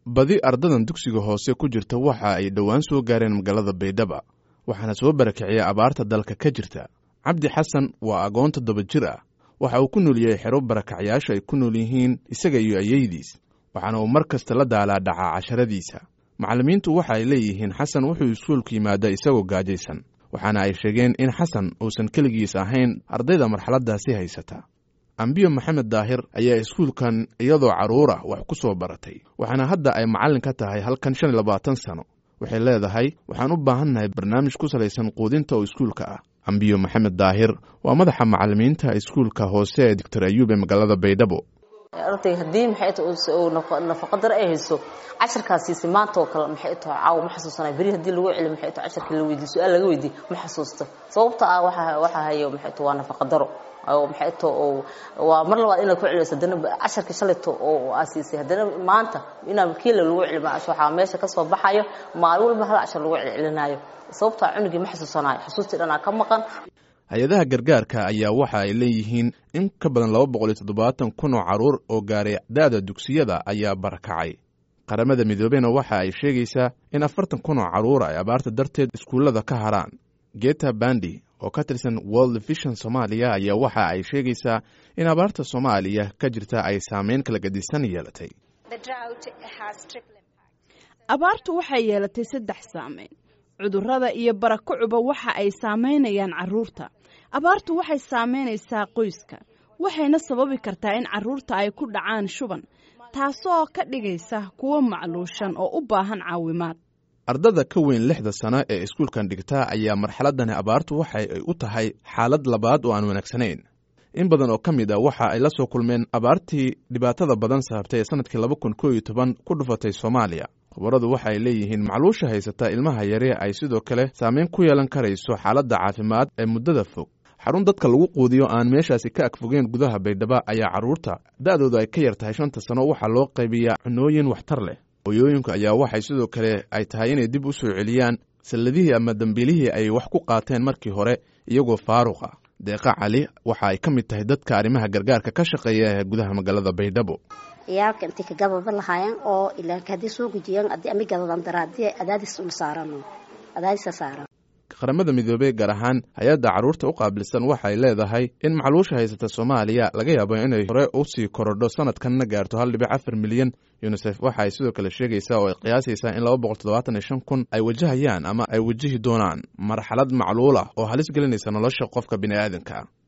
badi ardadan dugsiga hoose ku jirta waxa ay dhowaan soo gaareen magaalada baydhaba waxaana soo barakiciyay abaarta dalka ka jirta cabdi xasan waa agoon toddoba jir ah waxa uu ku nool yahay xero barakacyaasha ay ku nool yihiin isaga iyo ayeydiis waxaana uu mar kasta la daalaa dhacaa casharadiisa macallimiintu waxa ay leeyihiin xasan wuxuu iskuulku yimaada isagoo gaajaysan waxaana ay sheegeen in xasan uusan keligiis ahayn ardayda marxaladdaasi haysata ambiyo maxamed daahir ayaa iskuulkan iyadoo carruura wax ku soo baratay waxaana hadda ay macallin ka tahay halkan shan iyo labaatan sano waxay leedahay waxaan u baahannahay barnaamij ku salaysan quudinta oo iskuulka ah ambiyo maxamed daahir waa madaxa macallimiinta iskuulka hoose ee doctor ayuub ee magaalada baydhabo arday haddii maxay tahay nafaqa dare ay hayso casharkaas siisay maanta oo kale maxay tahay caawa ma xasuusanay beri haddii lagu celiyo maxay tahay casharkii la weydiiyo su-aal laga weydiiyo ma xasuusta sababta ah waxa waxa hayo maxay tahay waa nafaqa daro oo maxay tahay oo waa mar labaad inaad ku celiso haddana casharkii shalayto oo aa siisay haddana maanta inaa kiila lagu celiyo waxaa meesha ka soo baxayo maalin walba hal cashar lagu celcelinaayo sababtaa cunugii ma xasuusanayo xusuustii dhanaa ka maqan hay-adaha gargaarka ayaa waxa ay leeyihiin in ka badan laba boqol iyo toddobaatan kun oo carruur oo gaaray da'da dugsiyada ayaa barakacay qaramada midoobena waxa ay sheegaysaa in afartan kun oo carruur ay abaarta darteed iskuullada ka haraan geta bandi oo ka tirsan world vision soomaaliya ayaa waxa ay sheegaysaa in abaarta soomaaliya ka jirta ay saameyn kala gadisan yeelatay abaartu waxay yeelatay saddex saameyn cudurrada iyo barakucuba waxa ay saamaynayaan carruurta abaartu waxay saamaynaysaa qoyska waxayna sababi kartaa in carruurta ay ku dhacaan shuban taasoo ka dhigaysa kuwo macluushan oo u baahan caawimaad ardada ka weyn lixda sano ee iskuulkan dhigta ayaa marxaladani abaartu waxa ay u tahay xaalad labaad oo aan wanaagsanayn in badan oo ka mid a waxa ay la soo kulmeen abaartii dhibaatada badan sababtay ee sanadkii laba kun koo iyo toban ku dhufatay soomaaliya khubaradu waxa ay leeyihiin macluusha haysata ilmaha yare ay sidoo kale saameyn ku yeelan karayso xaaladda caafimaad ee muddada fog xarun dadka lagu quudiyo aan meeshaasi ka agfogeen gudaha baydhaba ayaa carruurta da'doodu ay ka yar tahay shanta sano waxaa loo qaybiyaa cunooyin waxtar leh hooyooyinku ayaa waxay sidoo kale ay tahay inay dib u soo celiyaan salladihii ama dambiilihii ay wax ku qaateen markii hore iyagoo faaruq ah deeqa cali waxa ay ka mid tahay dadka arrimaha gargaarka ka shaqeeya ee gudaha magaalada baydhabo ciyaalka intay ka gababa lahaayeen oo ilaanka haddii soo gujiyeen haddii ami gadadan dara haddii adaadis ul saarano adaadisa saaran qaramada midoobey gaar ahaan hay-adda carruurta u qaabilsan waxay leedahay in macluusha haysata soomaaliya laga yaabo inay hore u sii korodho sanadkanna gaarto hal dhibic afar milyan yunisef waxa ay sidoo kale sheegaysaa oo ay qiyaasaysaa in laba boqol toddobaatan iyo shan kun ay wajahayaan ama ay wajihi doonaan marxalad macluul ah oo halis gelinaysa nolosha qofka bini'aadanka